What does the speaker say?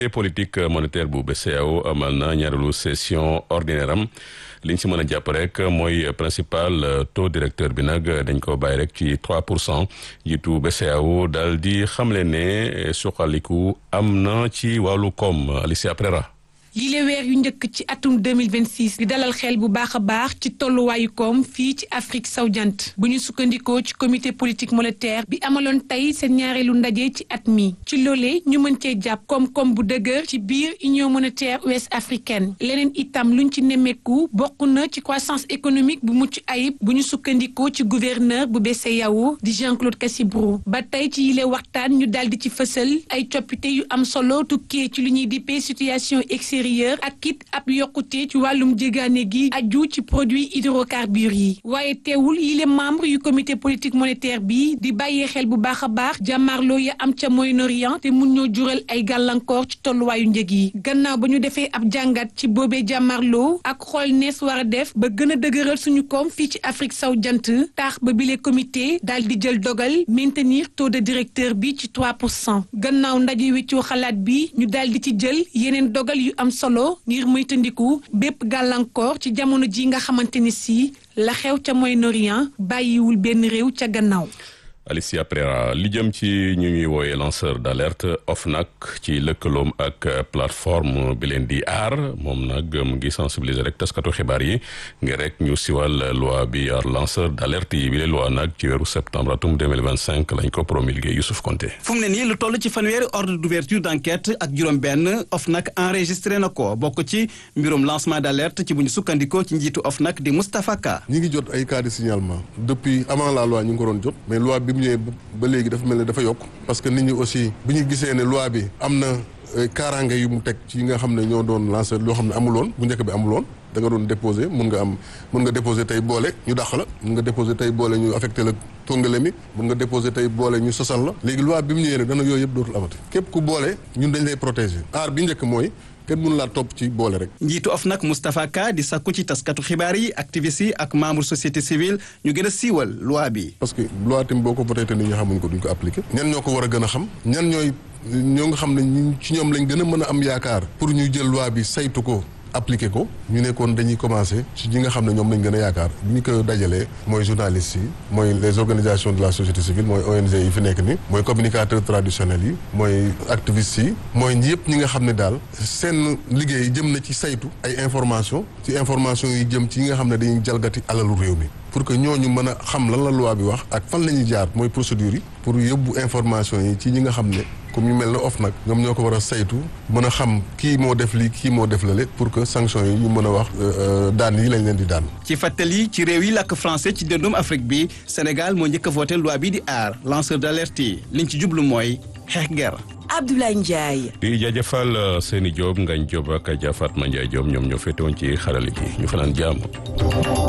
politique monétaire bu BCEAO amal na ñaareelu session ordinaire am liñ si mën a jàpp rek mooy principal taux directeur bi nag dañ ko bàyyi rek ci 3 pour cent jiitu BCEAO daal di xamle ne suqaliku am na ci wàllu koom Alicia Prera yile weer yu njëkk ci atum 2026 di dalal xel bu baax a baax ci tolluwaayu koom fii ci Afrique sowu jant bu ñu sukkandikoo ci comité politique monétaire bi amaloon tey seen ñaareelu ndaje ci at mi ci loolee ñu mën cee jàpp koom-koom bu dëgër ci biir union monétaire ouest africaine leneen itam luñ ci nemmeeku bokk na ci croissance économique bu mucc ayib bu ñu sukkandikoo ci gouverneur bu BCEAO di Jean-Claude Cassibrou ba tey ci yile waxtaan ñu daal di ci fësal ay coppite yu am solo tukkee ci lu ñuy dippee situation extérieure ak kit ab yokkute ci wàllum jégaane gi aju ci produit hydrocarbures yi waaye teewul yile membre yu comité politique monétaire bi di bàyyee xel bu baax a baax jàmmaarloo ya am ca Moyen-Orient te mun ñoo jural ay gàllankoor ci tolluwaayu njëg yi gannaaw ba ñu defee ab jàngat ci boobee jàmmaarloo ak xool nees war a def ba gën a dëgëral suñu koom fii ci Afrique saw jant taax ba bile comité daal di jël dogal maintenir taux de directeur bi ci 3 pour cent gannaaw ndaje weccoo xalaat bi ñu daal di ci jël yeneen dogal yu am solo ngir moytandiku bépp gàllankoor ci jamono ji nga xamante ni si la xew ca Moyen-Orient bàyyiwul benn réew ca gannaaw Alicia Prera li jëm ci ñu ñuy wooye lanceur d'alerte OFNAC ci lëkkaloom ak plateforme bi leen di aar moom nag mu ngi sensibiliser rek taskatu xibaar yi ngir rek ñu siwal loi bi aar lanceur d'alerte yi bi leen loi nag ci weeru septembre atum 2025 lañ ko promulgué Youssouf Konté fu mu ne nii lu toll ci fanweeri ordre d'ouverture d'enquête ak juróom-benn OFNAC enregistré na ko bokk ci mbirum lancement d'alerte ci bu ñu sukkandikoo ci njiitu OFNAC di Moustapha Ka. ñi ngi jot ay cas de signalement depuis avant la loi ñu ngi ko doon jot mais loi bi mu ñëwee ba léegi dafa mel ne dafa yokk parce que nit ñi aussi bi ñu gisee ne loi bi am na kaaraange yu mu teg ci yi nga xam ne ñoo doon lancé loo xam ne amuloon bu njëkk bi amuloon da nga doon déposé mun nga am mun nga déposé tey boole ñu dàq la mun nga déposé tey boole ñu affecté la tongale mi mun nga déposé tey boole ñu sosal la léegi loi bi mu ñëwee ne dana yooyu yëpp dootul amati képp ku boole ñun dañ lay protégé aar bi njëkk mooy kenn mënu laa topp ci boole rek. njiitu OFNAC Moustapha Ka di sakku ci taskatu xibaar yi activistes yi ak membre société civile ñu gën a siiwal loi bi. parce que loi tamit boo ko voté te nit ñi xamuñ ko duñ ko appliqué. ñan ñoo ko war a gën a xam. ñan ñooy ñoo nga xam ne ñu ci ñoom lañ gën a mën a am yaakaar. pour ñu jël loi bi saytu ko. appliqué ko ñu nekkoon dañuy commencé ci ñi nga xam ne ñoom lañ gën a yaakaar bi ñu ko dajalee mooy journalistes yi mooy les organisations de la société civile mooy ONG yi fi nekk ni mooy communicateurs traditionnels yi mooy activistes yi mooy yëpp ñi nga xam ne daal seen liggéey jëm na ci saytu ay information ci information yi jëm ci yi nga xam ne dañuy jalgati alalu réew mi pour que ñooñu mën a xam lan la loi bi wax ak fan la ñuy jaar mooy procédure yi pour yóbbu information yi ci ñi nga xam ne comme ñu mel ne OFNAC ñoom ñoo ko war a saytu mën a xam kii moo def lii kii moo def lale pour que sanction yi ñu mën a wax daan yi lañ leen di daan. ci fàttali ci réew yi làkk français ci dëndum Afrique bi Sénégal moo njëkk a voté loi bi di aar lanceur d'alerte yi liñ ci jublu mooy xeex ger Abdoulaye Ndiaye. di jaajëfal Seni Diop Ngagne Diop ak Adja Fatma Ndiaye Diop ñoom ñoo féetewoon ci xarale gi ñu fanaan jàmm.